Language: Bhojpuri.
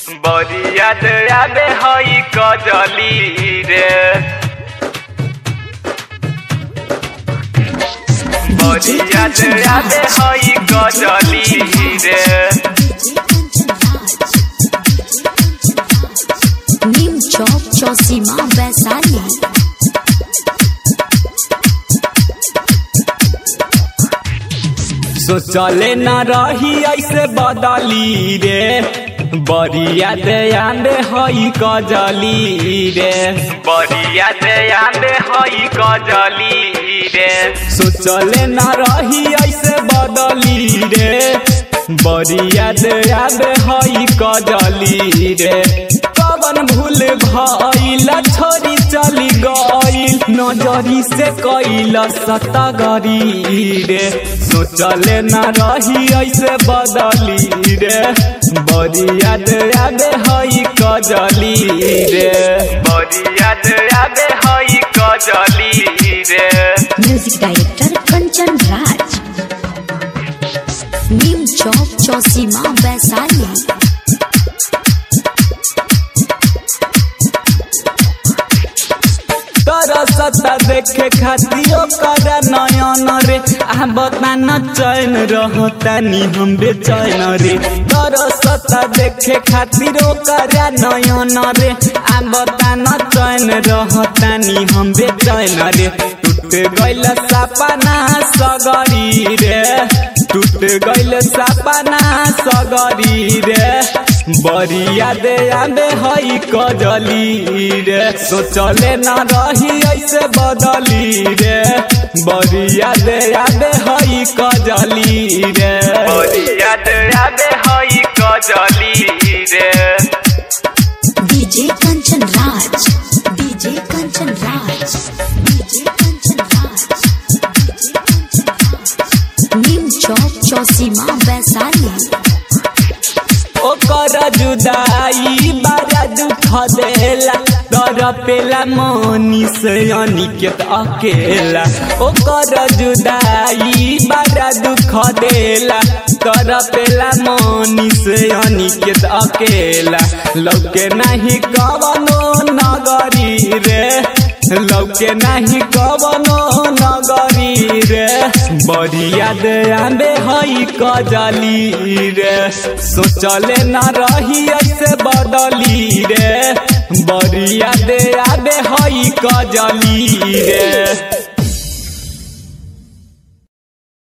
बरिया आबे हई कजली रे बरिया आबे हई कजली रे नीम चौक चौसीमा वैशाली सोचले न रही ऐसे बदली रे बरिया दया में हई कजली रे बरिया आबे हई कजली रे सोचले न रही ऐसे बदली रे बरिया दया में हई कजली रे कवन भूल भइल छोरी चली गइल नजरी से कैल सतगरी रे सोचले न रही ऐसे बदली रे बरिया दया में हई कजली रे बरिया आबे हई कजली रे म्यूजिक डायरेक्टर कंचन राज नीम चौक चौसीमा वैशाली तरसता देखे खातिर ओकर नयन रे आ बतान चैन रहतानी हम बेचैन रे तरसता देखे खातिर ओकर नयन रे आ बतान चैन रहतानी हम बेचैन रे टूट गइल सपना सगरी रे टूट गइल सपना सगरी रे बरिया दे आबे हई कजली रे सोचले न रही ऐसे बदली रे बरिया दे आबे हई कजली रे बरिया आबे हई कजली रे DJ Kanchan Raj DJ Kanchan Raj DJ Kanchan Raj DJ Kanchan Raj Neem Chowk Chausima Vaishali ओकर जुदाई बड़ा दुख देला तर पेला मनी से अनिकेत अकेला ओकर जुदाई बड़ा दुख देला तर पेला मनी से अनिकेत अकेला लौके नहीं कवनो नगरी रे लौके नहीं कवनो नगरी रे बरिया दया में हई कजली रे सोचले न रही ऐसे बदली रे बरिया दया में हई कजली रे